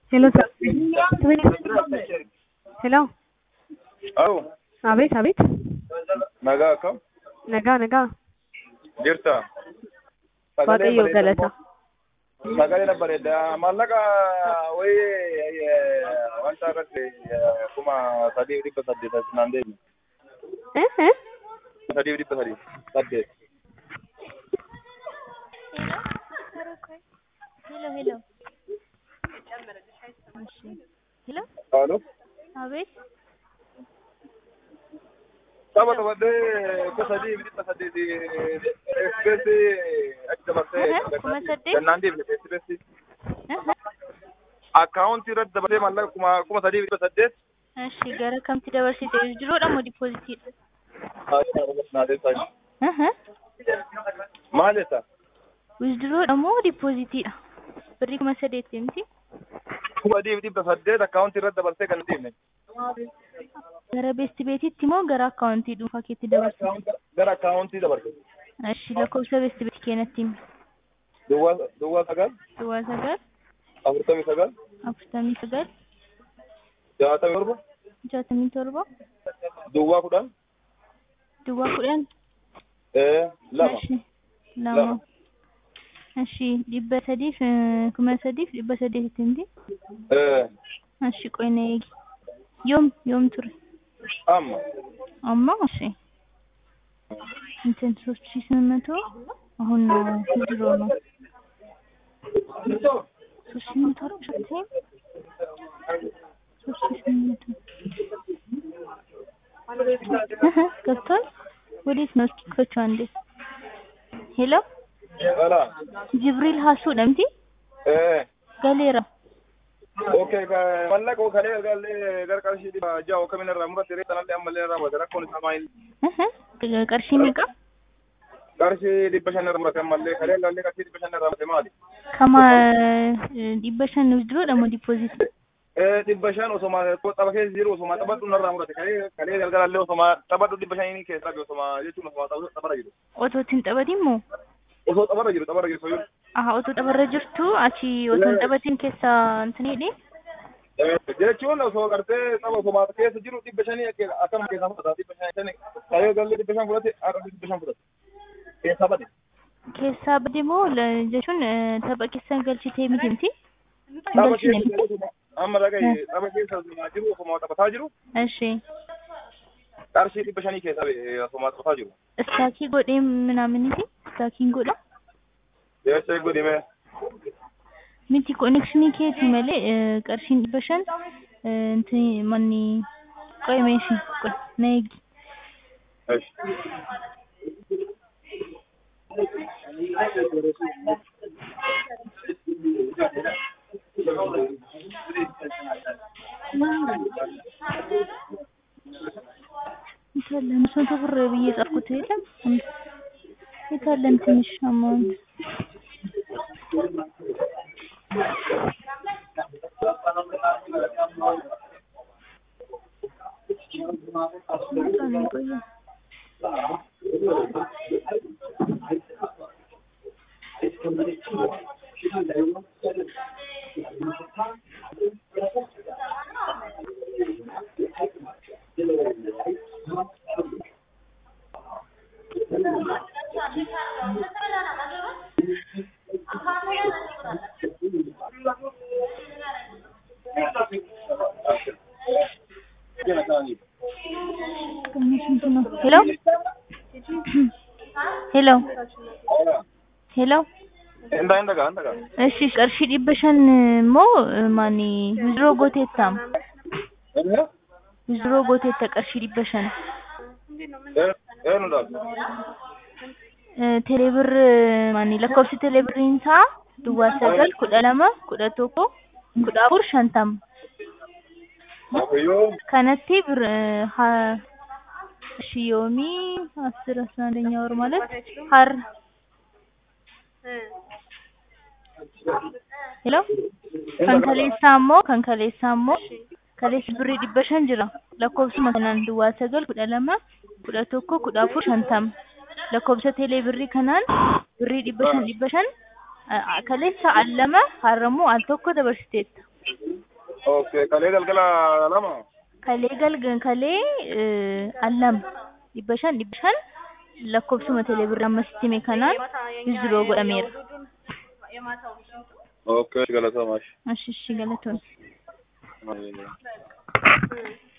Hello, sir. Hello. Au, Abet, abet. nagaa akkam Nagaa, nagaa. jirta? Waaqayyo galata. Sagalee bareeda. Maallaqa wayii wanta irratti kuma sadii dhibba saddeet naan deebi. Eh, eh. Sadii dhibba sadii saddeet. ሄሎ ሄሎ እሺ ሄሎ Haaloo. አቤት Saba taphadhee kuma sadii dhibba saddeet ekspreesii achi dabarsee Aha, kuma saddeet? naan deebi ekspreesii. Akkaawuntii irratti dabarsee maallaqa kuma kuma sadii dhibba saddeet. እሺ ገረ ከምቲ ደበርሲቴ ጅሮ ደሞ ዲፖዚት Maal jetta? ዊዝድሮ ደሞ ዲፖዚት ብሪ kuma sadeetti miti kuma sadii dhibba saddeet akkaawuntii irratti dabarsee kan deemne. gara beesti beetitti moo gara akkaawuntii dhuunfaa keetti dabarsite Gara akkaawuntii dabarse. እሺ lakkoofsa beesti beeti keenatti himi Duwwaa duwwaa sagal duwwaa sagal afurtamii sagal afurtamii sagal jaatamii torba jaatamii torba duwwaa kudhan duwwaa kudhan ee lama እሺ lama እሺ dhibba sadiif eh, kuma sadiif dhibba sadeetitti miti ee እሺ ቆይ ነይ eegi yoom yoom ture amma አማ እሺ እንትን ሶስት ሺህ ስምንት መቶ አሁን ነው ድሮ ነው ሶስት ሺህ መቶ ነው ሸቴም ሶስት ሺህ ስምንት መቶ እህ ገብቷል ወዴት ነው እስኪ ክፈችው አንዴ ሄሎ ala ጅብሪል ሀሱ ደምቲ ee ገሌራ okay ka mallaqa kalee gallee gara qarshii dhibba ja'a kamiin irraa muratte reessa nallee ammallee irraa muratte rakkoon isaa maayil እህ ቀርሺ meeqa qarshii dhibba shan irraa muratte ammallee kalee gallee qarshii dhibba shan irraa muratte maali kama dhibba shan duro dhamo dipoozit ee dhibba shan osoma tapha keessa jiru osoma taphadhu narraa muratte kalee kalee galgalallee osoma taphadhu dhibba shanii keessaa osoma jechuun osoma tapharra jiru otootiin taphatiin moo osoo tapharra jiru tapharra jiru soyyuu aha otoo tapharra jirtu achi otoo hin taphatiin keessa intiniidhi jechuun osoo gartee saba osoo keessa jiru dhibba shanii akkama keessaa fudhata dhibba shanii kalee gallee dhibba shan fudhate har'a dhibba shan fudhate keessaa bade keessaa bade moo la- jechuun eh, tapha keessa galchitee miti miti dhaba galchine miti keessa jiru amma dhagaye dhaba keessa jiru osoo taphataa jiru እሺ qarshii dhibba shanii keessa osoo taphataa jiru እስታኪ ጎዴ ምናምን ቲ እስታኪን ጎዳ jecha godhime ሚቲ ኮኔክሽኒ ኬቲ መሌ ቀርሺን ዲበሸን እንት ማኒ ቆይ ሜሽ ቆይ ነይጊ የታለ አምስት መቶ ብር ብዬ ጻፍኩት የለም የታለን ትንሽ አማውንት በጣም ነው የቆየው። ቀኑ ስንት ነው? ሄሎ ሄሎ ሄሎ inda indaga indaga እሺ ቀርሺ ዲበሸን ሞ ማኒ ዊዝድሮ ጎቴታም ዊዝድሮ ጎቴታ ቀርሺ ዲበሸን eenyudha ቴሌብር ማኒ lakkoofsi teeleebiriin isaa duwwaa sagal kudha lama kudha tokko kudha afur shantam yoo kanatti bir ha- እሺ ዮሚ አስር አስራ አንደኛ ወር ማለት ሀር ሄሎ ከንከሌሳ immoo kan kaleessaa immoo kaleessi birrii dhibba shan jira lakkoofsuma kanaan duwwaa sagal kudha lama kudha tokko kudha afur shantama lakkoofsa teelee birrii kanaan birrii dhibba shan dhibba shan kaleessa al lama har'ammoo al tokko dabarsiteetta Okay, kalee galgala lama. kalee galgan kalee eh, allama dhibba shan dhibba shan lakkoofsuma teeleebirrii amma sitti hime kanaan wizdiroo godhameera. Okay, galatoomaa. Ashi, ashi, galatoon. Mashi.